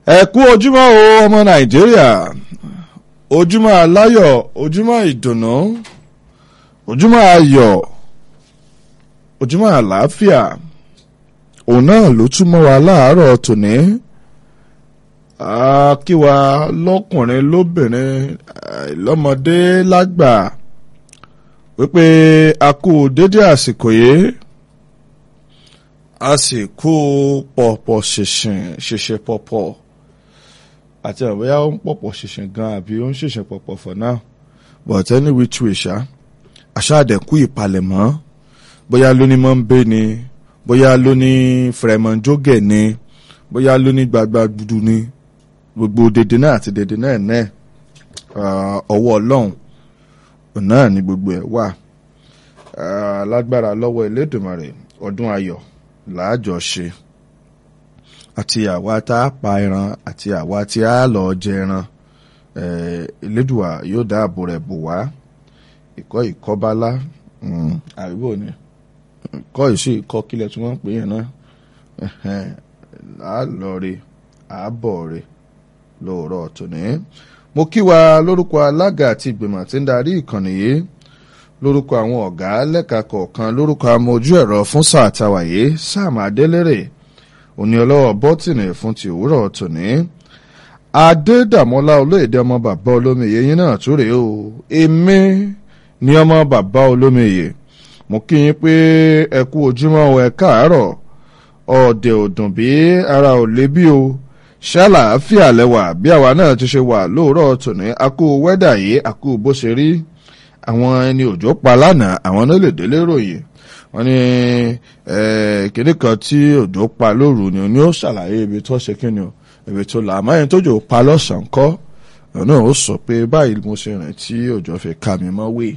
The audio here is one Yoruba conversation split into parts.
ẹ kú ojúmọ́ o ọmọ nàìjíríà ojúmọ́ aláyọ̀ ojúmọ́ ìdùnnú ojúmọ́ ayọ̀ ojúmọ́ àlàáfíà òun náà ló túmọ̀ wá láàárọ̀ tòní kí wa lọ́kùnrin lóbìnrin lọ́mọdé lágbà wípé a kú dédé àsìkò yìí a sì kú pọ̀pọ̀ ṣìnṣìn ṣìṣe pọ̀pọ̀ àti àbúyá ó ń pọ̀pọ̀ ṣìnṣìn gan àbí ó ń ṣìṣe pọ̀pọ̀ for now but any which way ṣá aṣáàdẹ̀kú ìpalẹ̀mọ́ bóyá lóní mọ́ńbé ni bóyá lóní fẹ̀rẹ̀mọ́njógẹ̀ ni bóyá lóní gbagba gbudu ni gbogbo dèdè náà àti dèdè náà náà ọwọ́ ọlọ́run náà ni gbogbo ẹ̀ wà lágbára lọ́wọ́ Elédùmarè ọdún ayọ̀ làájọ ṣe àti àwa tá a pa ẹran àti àwa tí a lọ jẹ ẹran Elédùà yóò dáàbò rẹ̀ bò wá ìkọ́ ìkọ́bálá àríwó ni ìkọ́ ìṣe ìkọ́ kílẹ̀ tí wọ́n ń pè yẹn náà à lọ re à bọ̀ re lóòrọ̀ tòní. mo kí wa lórúkọ alága àti ìgbìmọ̀ tí ń darí ìkànnì yìí lórúkọ àwọn ọ̀gá lẹ́ka kọ̀ọ̀kan lórúkọ amójú ẹ̀rọ fún sáà tàwáyé Sam Adélérè òní ọlọ́wọ́ bọ́tìnì fún ti òwúrọ̀ tòní. Adédàmọ́lá olóyèdè ọmọ bàbá olómiyè yín náà tó rèé o èmi ní ọmọ bàbá olómiyè mo kí yín pé ẹ kú ojúmọ́ ẹ káàárọ̀ ọ̀dẹ̀ òdùn bí ara ò lé bí o ṣàlàáfíà lẹ́wà bí àwa náà ti ṣe wà lóòrọ̀ tòní akú wẹ́dà yìí akú bó ṣe rí àwọn ẹni òjò pa lánàá àwọn náà lè délé ròyìn wọ́n ní kíní kan tí òjò pa lóru ni ni ó ṣàlàyé ibi tó ṣe kíni o ibi tó là àmọ́ ẹni tójò pa lọ́sàn-án kọ́ ọ̀nà ó sọ pé báyìí mo ṣe rìn tí òjò fi ka mi mọ́ wé.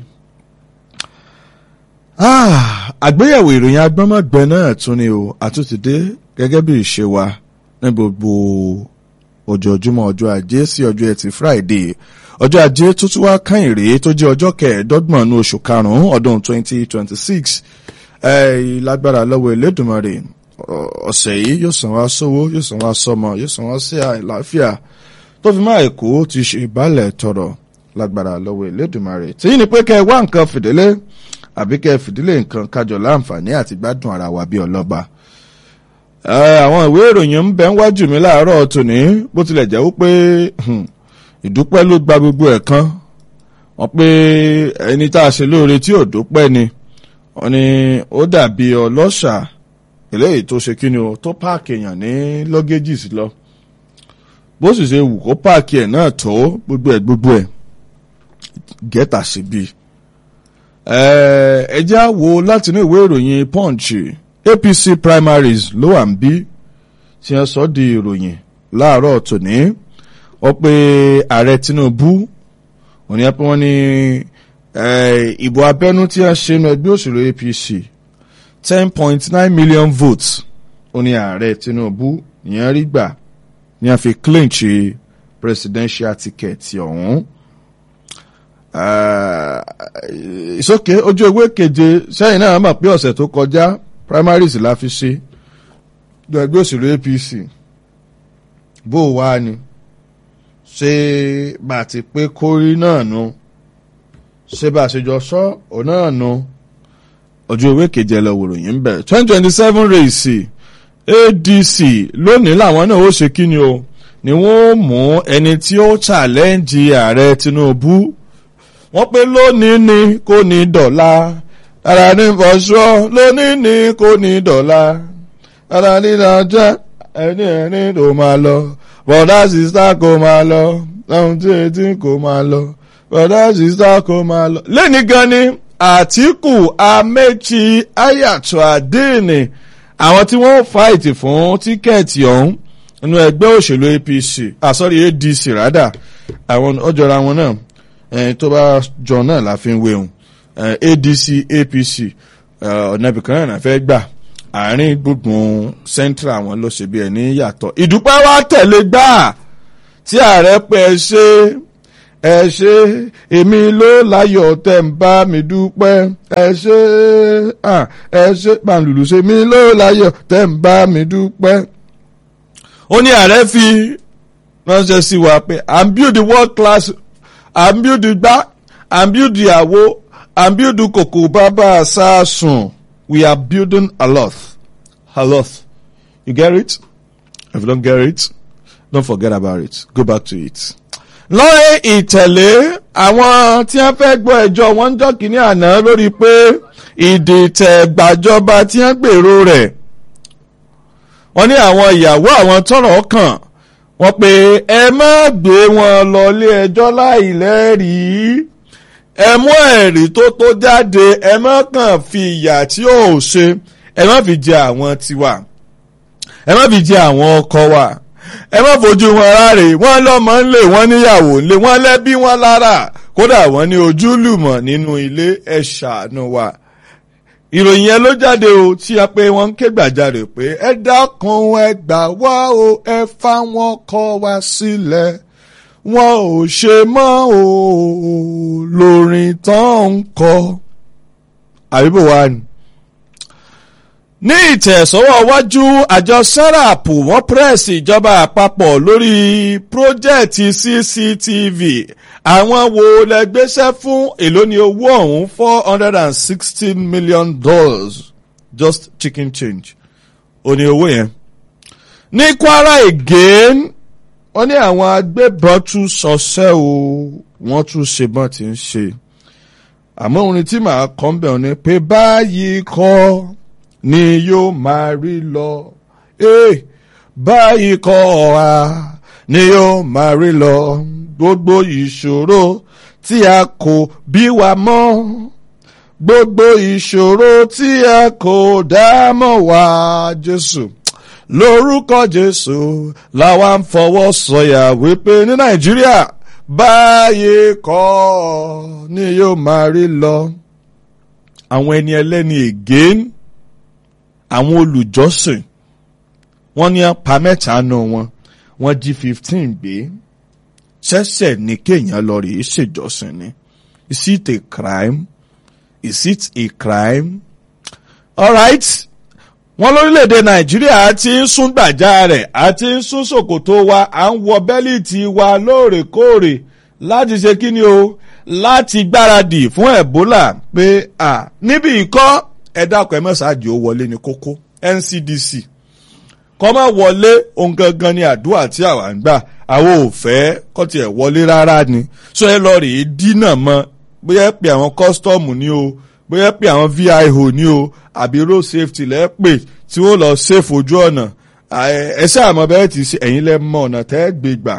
àgbéyẹ̀wò ìròyìn agbọ́mọ̀gbẹ náà tún ni o àtúntìdé gẹ́gẹ́ bí ìṣe wa ní gbogbo ojoojúmọ́ ọjọ́ ajé sí ọjọ́ ẹtì Friday ọjọ́ ajé tó tún wá kàn rèé tó jẹ́ ọjọ́ kẹẹ̀ẹ́dọ́gbọ̀n ní oṣù karùn-ún ọdún 2026 lágbára lọ́wọ́ Elédùmarè ọ̀sẹ̀ yìí yóò san wá sówó yóò san wá sọmọ yóò san wá sí àìláfíà tó fi máa èkó ti ṣe ìbálẹ̀ tọrọ lágbára lọ́wọ́ Elédùmarè tí ní pé kẹ́ ẹ wá nǹkan fìdílé àbí kẹ́ ẹ fìdílé nǹkan kájọ láǹfààní àti gbádùn ara wa bí ọlọ́ba àwọn ìwé ìròyìn ń bẹ wájú mi láàárọ̀ tòní bó tilẹ̀ jẹ́ wípé ìdúpẹ́ ló gba gbogbo ẹ̀ kan wọ́n pé ẹni tá a ṣe lóore tí ò dúpẹ́ ni wọ́n ní ó dàbí ọlọ́ṣà eléyìí tó ṣe kí ni o tó páàkì èèyàn ní lọ́gẹ́jì sí lọ bó sì ṣe wù kó páàkì ẹ̀ náà tó gbogbo ẹ̀ gbogbo ẹ̀ gẹ́tà sí bí. ẹ jẹ́ á wo látinú ìwé ìròyìn punch APC primaries ló wà ń bí tí wọ́n sọ di ìròyìn láàárọ̀ tòní wọ́n pe ààrẹ Tinubu òní ẹ pé wọ́n ní ìbò abẹ́nú tí wọ́n ṣe nu ẹgbẹ́ òṣèlú APC ten point nine million votes òní ààrẹ Tinubu ìyẹn rí gbà ní a fi clinch presidential ticket ọ̀hún. ìsókè ojú ewé keje sẹ́yìn náà mọ̀ pé ọ̀sẹ̀ tó kọjá primaries la fi ṣe ní ẹgbẹ́ òṣèlú APC bó o wá ni ṣé bá a ti pé kórí náà nu ṣé bá a ṣe jọ sọ ọ náà nu ojú ewé keje lọ wòrò yìí ń bẹ twenty twenty seven race ADC lónìí làwọn náà ó ṣe kí ni o ni wọ́n mú ẹni tí ó challenge ààrẹ Tinubu wọ́n pé lónìí ni kò ní dọ̀la ara ní fọṣọ lónìí ni kò ní dọ̀la ara ní nàjà ẹni ẹni tó máa lọ bọ̀dá sísá kò máa lọ lọ́hùn tí etí kò máa lọ bọ̀dá sísá kò máa lọ. lẹ́ni gan ni Àtíkù Amechi Ayàtọ̀ Adéènì àwọn tí wọ́n fáìtì fún tíkẹ́ẹ̀tì ọ̀hún nínú ẹgbẹ́ òṣèlú APC àsọ̀rí ADC rádà àwọn ọjọ́ra wọn náà tó bá jọ náà la fi ń wéhùn ADC APC ọ̀nà ibìkan náà fẹ́ gbà àárín gbùngbùn central wọn ló ṣe bí ẹni yàtọ̀ ìdúpẹ́ wa tẹ̀lé gbà tí ààrẹ pé ẹ ṣe ẹ ṣe èmi ló láyọ̀ tẹ̀ ń bá mi dúpẹ́ ẹ ṣe ẹ ṣe pàǹlùlù ṣe mi ló láyọ̀ tẹ̀ ń bá mi dúpẹ́. ó ní ààrẹ fi ránṣẹ́ sí wa pé à ń build world class à ń build gbá à ń build àwo à ń build kòkò bàbá sàásùn we are building a lot a lot you get it if you don't get it don't forget about it go back to it. lọ́rẹ́ ìtẹ̀lé àwọn tí wọ́n fẹ́ gbọ́ ẹjọ́ wọn ń jọ́ kínní àná lórí pé ìdìtẹ̀gbàjọba tí wọ́n gbèrò rẹ̀ wọ́n ní àwọn ìyàwó àwọn tọ́rọ̀ kàn wọ́n pé ẹ má gbé wọn lọ ilé ẹjọ́ láì lẹ́rìí ẹ mú ẹ̀rí tó tó jáde ẹ má kàn fi ìyà tí ò ṣe ẹ má fi jẹ àwọn tiwa ẹ má fi jẹ àwọn ọkọ wa ẹ má fojú wọn ráre wọn lọmọ ńlẹ wọn níyàwó ńlẹ wọn lẹbí wọn lára kódà wọn ní ojúlùmọ̀ nínú ilé ẹ ṣàánú wa ìròyìn yẹn ló jáde o tí a pé wọn ń ké gbàjarè pé ẹ dákun ẹ gbà wá o ẹ fáwọn kọ wá sílẹ̀ wọn ò ṣe mọ́ o lórin tán ń kọ àbíbò wa ni ní ìtẹ̀sọ́wọ́ wájú àjọ serap wọ́n pírẹ́sì ìjọba àpapọ̀ lórí pírójẹ́ẹ̀tì cctv àwọn wo lẹ gbéṣẹ́ fún èló ni owó ọ̀hún four hundred and sixteen million dollars just chicken change ó ní owó yẹn. ní kwara again wọ́n ní àwọn agbébọn tún ṣọṣẹ́ o wọ́n tún ṣe bọ́n ti ń ṣe àmọ́ orin tí màá kọ́ ń bẹ̀ ọ́ ni pé báyìí kọ́ ni yóò máa rí lọ. Hey, báyìí kọ́ ọ̀ha ni yóò máa rí lọ. Gbogbo ìṣòro tí a kò bí wa mọ́. Gbogbo ìṣòro tí a kò dá mọ́ wa Jésù. Lórúkọ Jésù làwa ń fọwọ́ sọ̀yà wípé ní Nàìjíríà báyìí kọ́ ni yóò máa rí lọ. Àwọn ẹni ẹlẹ́ni again àwọn olùjọ́sìn wọ́n ní apá mẹ́ta nù wọn wọ́n jí fifteen gbé ṣẹ̀ṣẹ̀ ní kéèyàn lọ rèé ṣèjọ́sìn ni is it a crime is it a crime alright wọ́n lórílẹ̀‐èdè nàìjíríà ti ń sún gbàjá rẹ̀ àti ń sún ṣòkòtò wa à ń wọ bẹ́líìtì wa lóòrèkóòrè láti ṣe kí ni o láti gbáradì fún ebola pé à níbi ìkọ́ ẹ dákun ẹ mẹ́sàájì ó wọlé ní kókó NCDC kọ́ máa wọlé ohun gangan ni àdúrà tí àwa ń gbà àwọn ò fẹ́ kọ́ tiẹ̀ wọlé rárá ni so ẹ lọ rèé dínà mọ́ bóyá pé àwọn kọ́sítọ́ọ̀mù ni o bóyá pé àwọn VIO ni o àbí road safety lẹ́ pè tí wọ́n lọ safe ojú ọ̀nà ẹ ṣáà mọ̀ bẹ́ẹ̀ ti ṣe ẹ̀yin lẹ́ mọ̀ ọ̀nà tẹ́ gbé gbà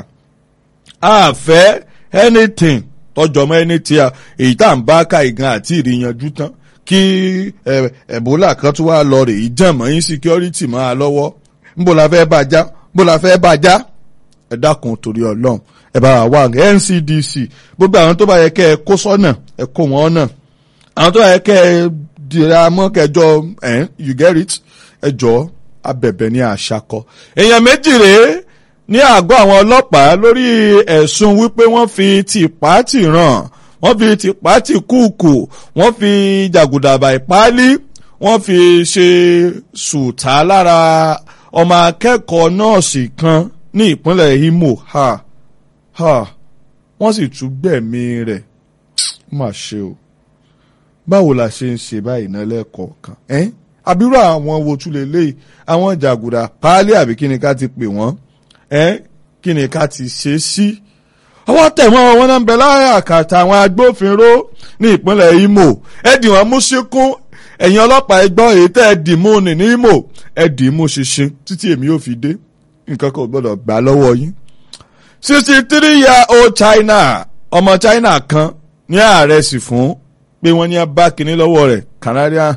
àfẹ́ anything tọjọ́ mọ́ ẹni tí a èyí tá à ń bá ká ìgan àti ìrìyànjú tán kí ẹ̀bólà kan tún wá lọ rè é jàmọ́ insecurity máa lọ́wọ́ nbó la fẹ́ bá já nbó la fẹ́ bá já ẹ dákun torí ọlọ́run ẹ bá wà NCDC gbogbo àwọn tó bá yẹ kẹ́ ẹ kó sọ́nà ẹ kó wọn náà àwọn tó bá yẹ kẹ́ ẹ dira mọ́ kẹjọ ẹ you get it ẹ jọ abẹ̀bẹ̀ ní àṣàkọ èèyàn méjì rèé ní àgọ́ àwọn ọlọ́pàá lórí ẹ̀sùn wípé wọ́n fi tìpá tì ràn wọ́n fi tìpá tì kúùkù wọ́n fi jàgùdàbà ìpáálí wọ́n fi ṣe sùtá lára ọmọ akẹ́kọ̀ọ́ nọ́ọ̀sì kan ní ìpínlẹ̀ Imo ha ha wọ́n sì tún gbẹ̀mí rẹ̀ má ṣe o báwo la ṣe ń ṣe báyìí náà lẹ́ẹ̀kọ̀ọ̀kan ẹ́ àbírò àwọn wo tún lè léyìí àwọn jàgùdà páálí àbí kí ni ká ti pè wọ́n ẹ́ kí ni ká ti ṣe sí. ọwọ́ tẹ̀wọ́n wọn náà ń bẹ láàrin àkàtà àwọn agbófinró ní ìpínlẹ̀ Imo ẹ dì wọ́n mú síkún ẹ̀yin ọlọ́pàá ẹgbọ́n èyí tẹ́ ẹ dì mú ní ní Imo ẹ dì í mú ṣinṣin títí èmi yóò fi dé nǹkan kan ò gbọ́dọ̀ gbà lọ́wọ́ yín. sixty three year old China ọmọ China kan ní ààrẹ sì fún pé wọ́n ní bá kinní lọ́wọ́ rẹ̀ Canadian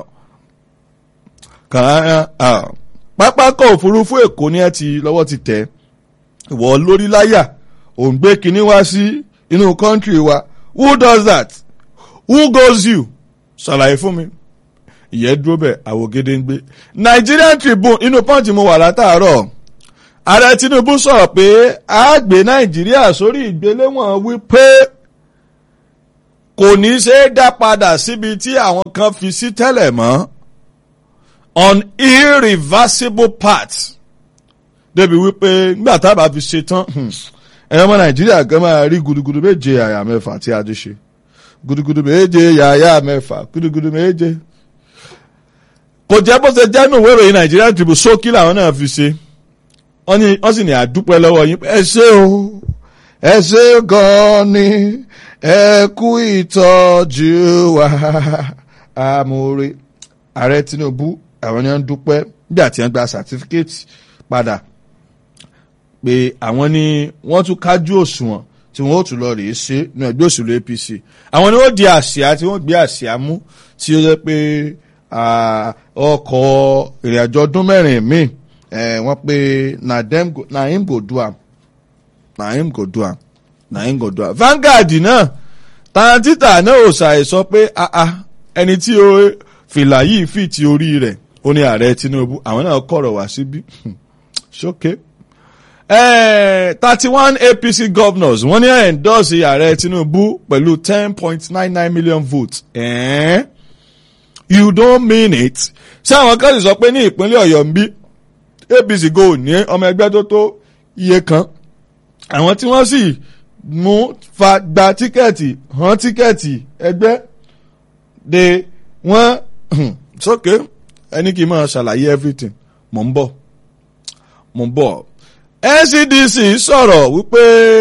Canadian pápákọ̀ òfurufú Èkó ní ẹ ti lọ́wọ́ ti tẹ̀ ìwọ lórí láyà ò ń gbé kinní wá sí inú kọ́ńtírì wa who does that who goes you ṣàlàyé fún mi ìyẹn dúró bẹ́ẹ̀ àwògede ń gbé Nigerian Tribune inú pọ́ǹtì mo wà látàárọ̀ ààrẹ Tinubu sọ̀rọ̀ pé a gbé Nàìjíríà sórí ìgbéléwọ̀n wípé kò ní í ṣe é dá padà síbi tí àwọn kan fi sí tẹ́lẹ̀ mọ́ on irreversible path débi wípé nígbà tá a bá fi ṣe tán ẹ̀yọ́ ọmọ nàìjíríà gan máa rí gudugudu méje àyà mẹ́fà tí a ti ṣe gudugudu méje yàyà mẹ́fà gudugudu méje kò jẹ́ bó ṣe jẹ́ nù wẹ́rọ yìí nàìjíríà Tribune ṣókí làwọn náà fi ṣe wọ́n ní wọ́n sì ní àdúpẹ́ lọ́wọ́ yín ẹ ṣé o ẹ ṣé gan-an ni ẹ kú ìtọ́jú wa amóore ààrẹ Tinubu àwọn ni wọ́n ń dúpẹ́ nígbà tí wọ́n gba sàtífíkẹ́ẹ̀tì padà pé àwọn ni wọ́n tún kájú òṣùwọ̀n tí wọ́n ó tún lọ rèé ṣe ní ẹgbẹ́ òṣèlú APC àwọn ni wọ́n di àsíá tí wọ́n gbé àsíá mú tí ó jẹ́ pé ọkọ̀ ìrìnàjò ọdún mẹ́rin míì wọ́n pe na him go do am na him go do am na him go do am Vanguard náà tàǹtítà náà ò ṣàìsọ pé ẹni tí fìlà yìí fi ti orí rẹ̀ ó ní ààrẹ Tinubu àwọn náà kọ̀rọ̀ wá síbí ṣókè. thirty one APC governors wọ́n ní endorse ààrẹ Tinubu pẹ̀lú ten point nine nine million votes. Eh? you don't mean it. ṣé àwọn kan sì sọ pé ní ìpínlẹ̀ Ọ̀yọ́ ń bí APC go ní ọmọ ẹgbẹ́ tó tó iye kan àwọn tí wọ́n sì mú fa gba tíkẹ́ẹ̀tì hàn tíkẹ́ẹ̀tì ẹgbẹ́ de wọ́n sókè ẹni kì í máa ṣàlàyé everything mò ń bọ̀ mò ń bọ̀ NCDC sọ̀rọ̀ wípé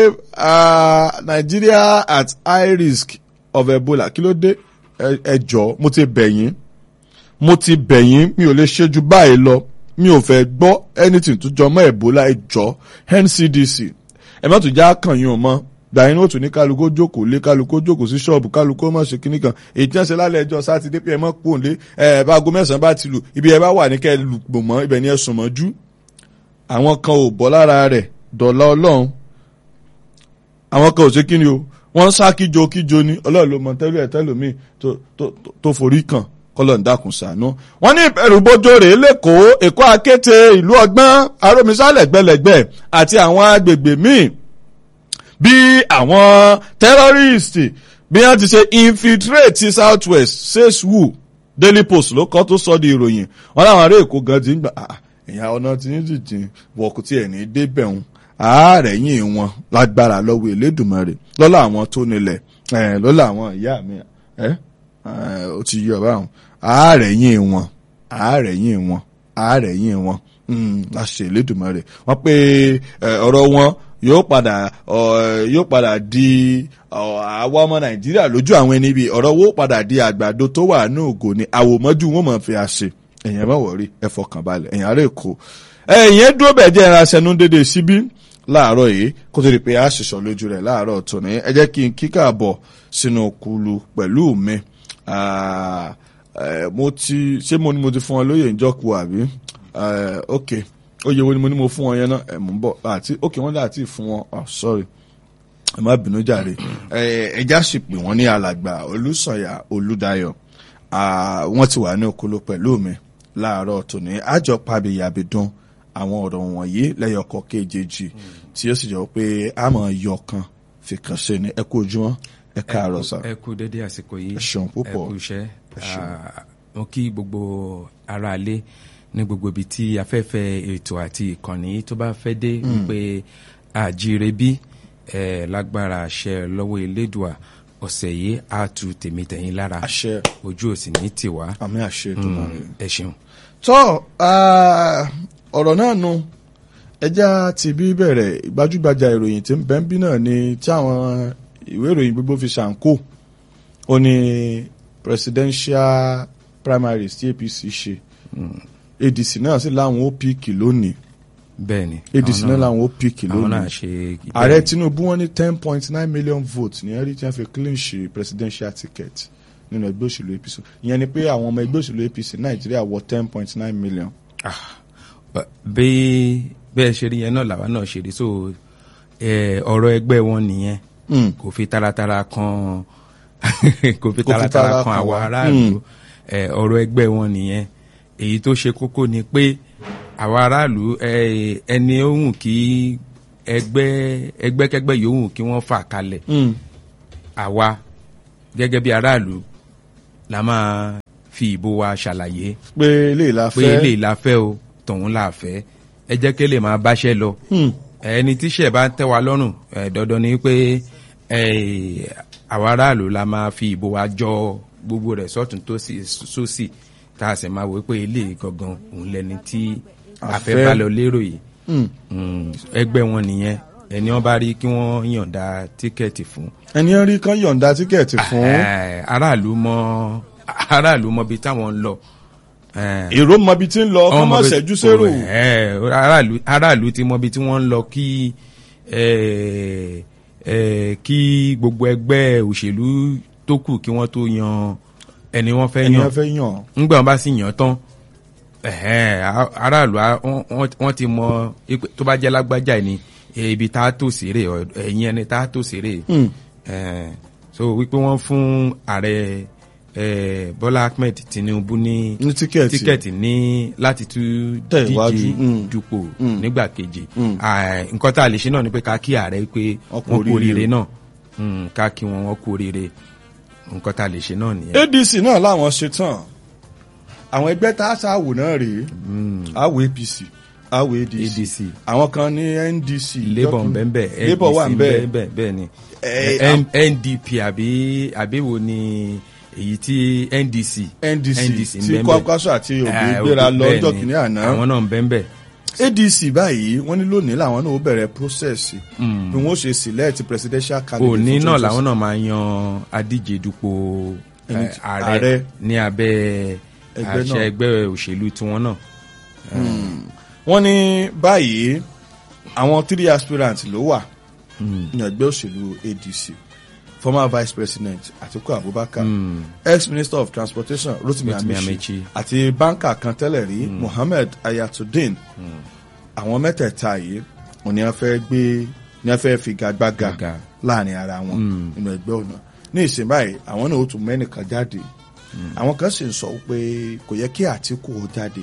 Nigeria at high risk of Ebola kí ló dé ẹ jọ̀ọ́ mo ti bẹ̀ yín mo ti bẹ̀ yín mi ò lè ṣe ju báyìí lọ mi ò fẹ́ gbọ́ anything tó jọ mọ́ Ebola ẹ jọ̀ọ́ NCDC ẹ má tún já kàn yín o mọ́ gbàyìn ó tún ní kálukó jókòó lé kálukó jókòó sí ṣọ́ọ̀bù kálukó mọ̀ ṣe kínní kan èyí tí wọ́n ṣe lálẹ́ ẹjọ́ sátidé pé ẹ mọ̀ pò lé ẹ bá aago mẹ́sàn-án bá ti lù ibi ẹ bá wà ní kẹ́ ẹ lù pò mọ́ ibẹ̀ ni ẹ sùn mọ́jú. àwọn kan ò bọ́ lára rẹ̀ dọ̀la ọlọ́run àwọn kan ò ṣe kí ni o wọ́n sá kíjo kíjo ni ọlọ́run ló mọ tẹ́lú ẹ̀ tẹ́lómi tó forí kàn kọ́lọ̀ ń dákun ṣàánú. wọ́n ní ìbẹ̀rùbojo rèé lẹ́kọ̀ọ́ èkó akéte ìlú ọgbọ́n arómisálẹ̀ gbẹlẹ̀gbẹ̀ àti àwọn agbègbè míì bí àwọn tẹ́rọ́rìstì bí wọ́n ti ṣe infiltrate ti south west says who daily post ló kọ́ tó sọ di ìròyìn wọn láwọn ará èkó gan ti ń gbà ìyá ọ̀nà tí ń jìjìn wọ̀kú tí ẹ̀ ní débẹ̀ ń ààrẹ yìí wọn lágbára lọ́wọ́ Elédùmarè lọ́la àwọn tó nílẹ̀ lọ́la àwọn ìyá mi ó ti yọ báwọn ààrẹ yìí wọn ààrẹ yìí wọn ààrẹ yìí wọn láṣẹ Elédùmarè wọ́n pé ọ̀rọ̀ wọn yóò padà yóò padà di àwa ọmọ nàìjíríà lójú àwọn ẹni bíi ọ̀rọ̀ wo padà di àgbàdo tó wà ní ògo ni àwòmọ́jú wọn mọ̀ fi àṣẹ ẹ̀yìn bá wọ̀rí ẹ fọkàn balẹ̀ ẹ̀yìn ará èkó ẹ̀yìn dúró bẹ̀ jẹ́ ẹran aṣẹ́nu dédé síbí láàárọ̀ yìí kó tó di pé a ṣìṣọ́ lójú rẹ̀ láàárọ̀ tòní ẹ jẹ́ kí n kíkà bọ̀ sínú kulu pẹ̀lú mi mo ti ṣé mo ní mo ti fún ọ lóye ìjọkù àbí ok oye wo ni mo ní mo fún wọn yẹn náà ẹ mú bọ àti ok wọn dà tí fún wọn oh sorry ẹ má bínú jàre ẹja sì pè wọn ní alàgbà olùsọyà olùdáyọ̀ wọn ti wà ní okolo pẹ̀lú mi láàárọ̀ tòní àjọ pàbíyàbídún àwọn ọ̀rọ̀ wọ̀nyí lẹ́yọkọ kejì tí ó sì jọ pé a máa yọ kan fi kàn ṣe ni ẹ kú ojúmọ́ ẹ káàárọ̀ sá. ẹ kú dédé àsìkò yìí ẹ ṣeun púpọ̀ ẹ kú iṣẹ́ mo kí gbogbo aráalé ní gbogbo ibi tí afẹ́fẹ́ ètò àti ìkànnì tó bá fẹ́ dé wípé àjíire bí ẹ lágbára àṣẹ lọ́wọ́ elédùà ọ̀sẹ̀ yìí á tu tèmi tẹ̀yìn lára àṣẹ ojú òsì ní tiwa àmì àṣẹ tó máa rẹ. ẹ ṣeun. tọ́ ọ̀rọ̀ náà nu ẹja ti bí bẹ̀rẹ̀ gbajúgbajà ìròyìn tí ń bẹ́ ń bí náà ni tí àwọn ìwé ìròyìn gbogbo fi ṣàǹkó ó ní presidential primaries tí APC ṣe ADC náà sì láwọn ó píìkì lónìí bẹ́ẹ̀ni ADC náà láwọn ó píìkì àwọn náà lónìí ṣe ààrẹ Tinubu wọ́n ní ten point nine million votes ní ẹrí tí wọ́n fi clean ṣe presidential ticket nínú ẹgbẹ́ òṣèlú APC ìyẹn ni pé àwọn ọmọ ẹgbẹ́ òṣèlú APC Nàìjíríà wọ ten point nine million. bí bẹ́ẹ̀ ṣe rí yẹn náà làwa náà ṣe rí so eh, ọ̀rọ̀ ẹgbẹ́ wọn nìyẹn Mm. kò fi taratara kan kò fi Kò fi tara taratara kan kan àwọn wa. aráàlú Eh, ọ̀rọ̀ ẹgbẹ́ wọn nìyẹn èyí tó ṣe kókó ni pé àwọn aráàlú eh, ẹni ohun kí ẹgbẹ́ ẹgbẹ́kẹ́gbẹ́ yòówù kí wọ́n fà kalẹ̀ Mm. àwa gẹ́gẹ́ bí aráàlú la máa fi ìbò wa ṣàlàyé pé eléyìí la pé fẹ́ eléyìí la fẹ́ o tọ̀hún la fẹ́ ẹ jẹ́ kí lè máa báṣẹ́ lọ Hmm. ẹni tíṣẹ́ bá tẹ́ wa lọ́rùn ẹ, dandan ni pé ẹ, àwa aráàlú la máa fi ìbò wa jọ gbogbo rẹ̀ sọ́tún tó sì sósì tá a sì máa wò pé ilé gangan òun lẹni tí a fẹ́ Àfẹ́. bá lọ lérò yìí Hmm. Mm, ẹgbẹ́ wọn nìyẹn ẹni wọn bá rí kí wọ́n yọ̀ǹda tíkẹ́ẹ̀tì fún ẹni ń rí kan yọ̀ǹda tíkẹ́ẹ̀tì fún Eh, aráàlú mọ aráàlú mọ ibi táwọn ń lọ Eh, èrò mọbi tí ń lọ kọ́ wọ́n mọ̀ mọ bí- ṣẹ́jú sérò Eh, aráàlú aráàlú ti mọ ibi tí wọ́n ń lọ kí eh, eh, kí gbogbo ẹgbẹ́ òṣèlú tó kù kí wọ́n tó yan ẹni wọ́n fẹ́ ẹni yan wọn fẹ́ yàn ńgbà wọn bá sì yàn tán ẹhẹn, a- aráàlú a- wọ́n- wọ́n wọ́n ti mọ ipe- tó bá jẹ́ lágbájá ni eh, ibi tá a tò séré ọ- ẹ̀yìn ẹni tá a tò séré Hmm. Eh, so wípé wọ́n fún ààrẹ eh, Bọ́lá Ahmed Tinubu ní ní tíkẹ́ẹ̀tì tíkẹ́ẹ̀tì ní láti tún Tẹ̀ iwájú, díje mm. dupò Mm. nígbà kejì Mm. Ah, nǹkan tá a lè ṣe náà ni pé ká kí ààrẹ pé Wọ́n kú wọ́n kú oríire. oríire náà Mm, ká kí wọn wọ́n kú oríire nǹkan tá a lè ṣe náà nìyẹn. ADC náà làwọn ṣe tán àwọn ẹgbẹ́ tá a ṣàwò náà rèé àwò APC àwò ADC ADC àwọn kan ní NDC labour bẹ́ẹ̀ labour wà ń bẹ́ẹ̀ bẹ́ẹ̀ bẹ́ẹ̀ ni Eh, N- NDP àbí àbí wo ni èyí tí NDC NDC tí ń bẹ́ẹ̀ Kwankwaso àti Obi Eh, gbéra Obi- lọ bẹ́ẹ̀ ọjọ́ ni. kìíní àná àwọn náà ń bẹ́ẹ̀ bẹ́ẹ̀ ADC báyìí wọ́n ní lónìí làwọn náà ó bẹ̀rẹ̀ process bí wọ́n ó ṣe select presidential candidate òní for náà 2026. làwọn náà máa yan adíje dupò eh, Ẹni tí- ààrẹ ààrẹ. ní abẹ́ Ẹgbẹ́ àṣẹ náà. ẹgbẹ́ òṣèlú tiwọn náà. wọ́n ní báyìí àwọn three aspirants ló wà Mm. ní ẹgbẹ́ òṣèlú ADC former vice president Atiku Abubakar Mm. ex minister of transportation Rotimi Rotimi Amechi Amechi. àti báńkà kan tẹ́lẹ̀ rí Mohammed Ayatollah àwọn mẹ́tẹ̀ẹ̀ta yìí wọ́n ní wọ́n fẹ́ gbé ní wọ́n fẹ́ figagbága Gbága. láàrin ara wọn Mm. nínú ẹgbẹ́ ọ̀nà ní ìsìn báyìí àwọn náà ó tún mẹ́nìkan jáde àwọn kan sì ń sọ pé kò yẹ kí Àtíkù ó jáde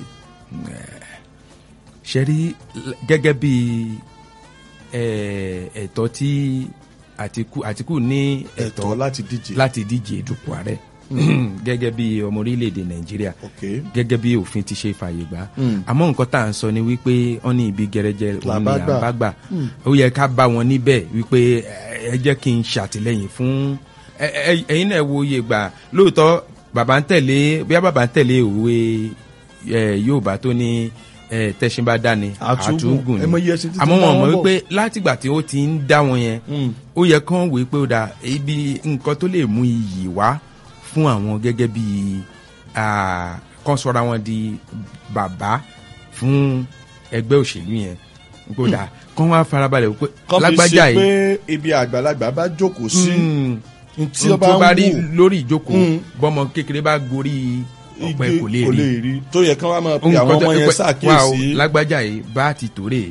ṣe rí l- gẹ́gẹ́ bí eh, ẹ̀tọ́ tí Àtíkù Àtíkù ní ẹ̀tọ́ ẹ̀tọ́ láti díje láti díje dupò ààrẹ gẹ́gẹ́ bí ọmọ orílẹ̀-èdè Nàìjíríà ok gẹ́gẹ́ bí òfin ti ṣe fàyè gbà Mm. àmọ́ nǹkan tá à ń sọ ni wípé wọ́n ní ibi gẹrẹjẹ òun ni Làbá gbà. à ń bá gbà ó yẹ ká bá wọn níbẹ̀ wípé ẹ ẹ jẹ́ kí n ṣàtìlẹ́yìn fún ẹ- ẹ- ẹ̀yin náà wo iye gbà lóòótọ́ bàbá ń tẹ̀lé bóyá bàbá ń tẹ̀lé òwe ẹ, Yorùbá tó ní ẹ, tẹṣin bá dá ni Àtúngùn. àtúngùn Ẹ mọ ni iye ẹṣin títí àmọ́ bá wọn mọ̀ wọn bọ̀. wípé látìgbà tí ó ti ń dá wọn yẹn Mm. ó yẹ kán wèé pé ó da ibi nǹkan tó lè mú iyì wá fún àwọn gẹ́gẹ́ bí ah, kán sọra wọn di bàbá fún ẹgbẹ́ òṣèlú yẹn kó da kán wá farabalẹ̀ wípé kọ́ fi lágbájá ṣe pé yìí ibi àgbàlagbà bá jókòó sí mm, tí ohun ó bá tó bá ń rí wù lórí ìjókòó Mm. bọ́mọ kékeré bá gorí ọ̀pẹ igi kò lè rí rí tó yẹ kí wọ́n máa pe Nǹkan àwọn tó- ọmọ yẹn pé- wá o, ṣàkíyèsí lágbájá yìí bá ti tòrè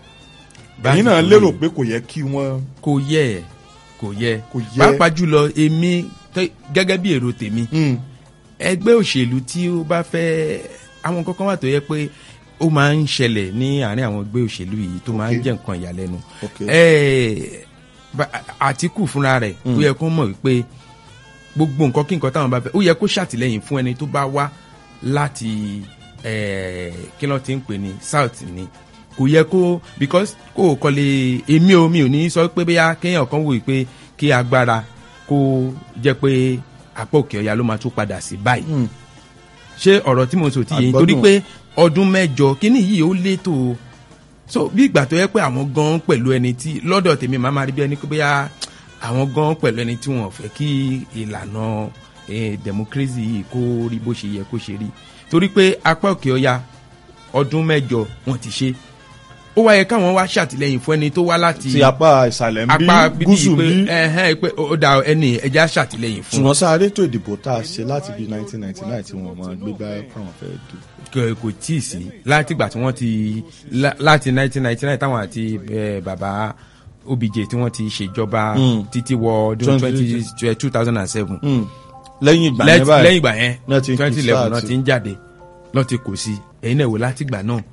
bá ẹ̀yin ti náà tòrè. lérò pé kò yẹ kí wọ́n kò yẹ kò yẹ Kò yẹ. pàápàá jùlọ èmi tẹ- gẹ́gẹ́ bí èrò tèmi Mm. ẹgbẹ́ òṣèlú tí ó bá fẹ́ àwọn kankan wà tó yẹ pé ó máa ń ṣẹlẹ̀ ní àárín àwọn ẹgbẹ́ òṣèlú yìí tó máa ń Ok. jẹ́ nǹkan ìyàlẹ́nu ok Eh, ba- Àtíkù fúnra rẹ̀ ó yẹ kó mọ̀ wípé gbogbo nǹkan kí nǹkan táwọn bá fẹ́ ó yẹ kó ṣàtìlẹ́yìn fún ẹni tó bá wá láti eh, kí ló ti ń pè ní south ni kò yẹ kó because kó o kọ́lé èmi ò mi ò ní sọ pé bóyá kéèyàn kan wòye pé kí agbára kó jẹ́ pé apá òkè ọ̀yà ló máa tún padà sí báyìí Mm. ṣé ọ̀rọ̀ tí mo sọ ti yé yín torí Àgbọ́dùn. pé ọdún mẹ́jọ kíní yìí ó létò o. so bí ìgbà tó yẹ pé àwọn gan pẹ̀lú ẹni tí lọ́dọ̀ tèmi máa máa rí bí ẹni pé bóyá àwọn gan pẹ̀lú ẹni tí wọ́n fẹ́ kí ìlànà eh, democracy yìí kó rí bó ṣe yẹ kó ṣe rí torí pé apá òkè ọya ọdún mẹ́jọ wọ́n ti ṣe ó wáyé káwọn wá ṣàtìlẹ́yìn fún ẹni tó wá láti ti apá ìsàlẹ̀ ń apá bí bíbí gúúsù pé bí ẹhẹ́n pé ó dà ẹni ẹja ṣàtìlẹ́yìn fún ṣùgbọ́n sáré tó ìdìbò tá a ṣe láti bí 1999 tí wọ́n máa gbé bá káwọn fẹ́ dù. kò kò tí ì sí látìgbà tí wọ́n ti lá- láti 1999 táwọn àti eh, bàbá obj tí wọ́n ti ṣèjọba Mm. títí wọ ọdún 20 20 2007 Mm. lẹ́yìn ìgbà yẹn Lẹ́t- báyìí lẹ́yìn ìgbà yẹn náà ti ń kí 2011 sáà náà ti- ti ń jáde náà ti kò sí ẹ̀yin náà wò látìgbà náà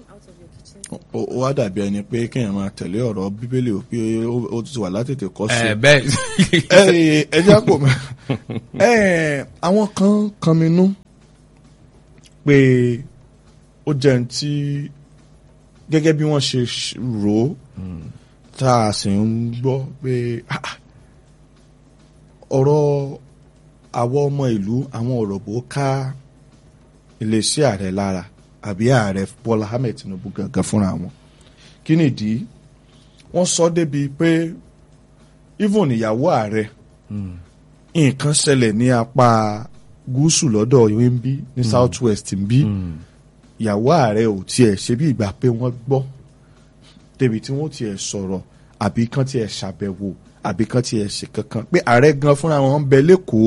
ó ó wá dàbí ẹni pé kéèyàn máa tẹ̀lé ọ̀rọ̀ bíbélì ò pé ó- ó ti wà látètè kọ́ sí. Eh, bẹ́ẹ̀ ẹ ẹ jẹ́ kó mọ̀ ẹ àwọn kan kanminú pé ó jẹ́ ní tí gẹ́gẹ́ bí wọ́n ṣe ṣ- rò ó tá a sì ń gbọ́ pé ah, ah, ọ̀rọ̀ àwọn ọmọ ìlú àwọn ọ̀rọ̀ bó ká iléeṣẹ́ ààrẹ lára àbí ààrẹ Bọ́lá Ahmed Tinubu gangan fúnra wọn kí nìdí wọ́n sọ débi pé even ìyàwó ààrẹ nǹkan ṣẹlẹ̀ ní apá gúúsù lọ́dọ̀ yìí ń bí ní south west ń bí ìyàwó ààrẹ ò tiẹ̀ ṣe bí ìgbà pé wọ́n gbọ́ débi tí wọ́n tiẹ̀ sọ̀rọ̀ àbí kán tiẹ̀ ṣàbẹ̀wò àbí kán tiẹ̀ ṣe kankan pé ààrẹ gan fúnra wọn ń bẹ lẹ́kọ̀ọ́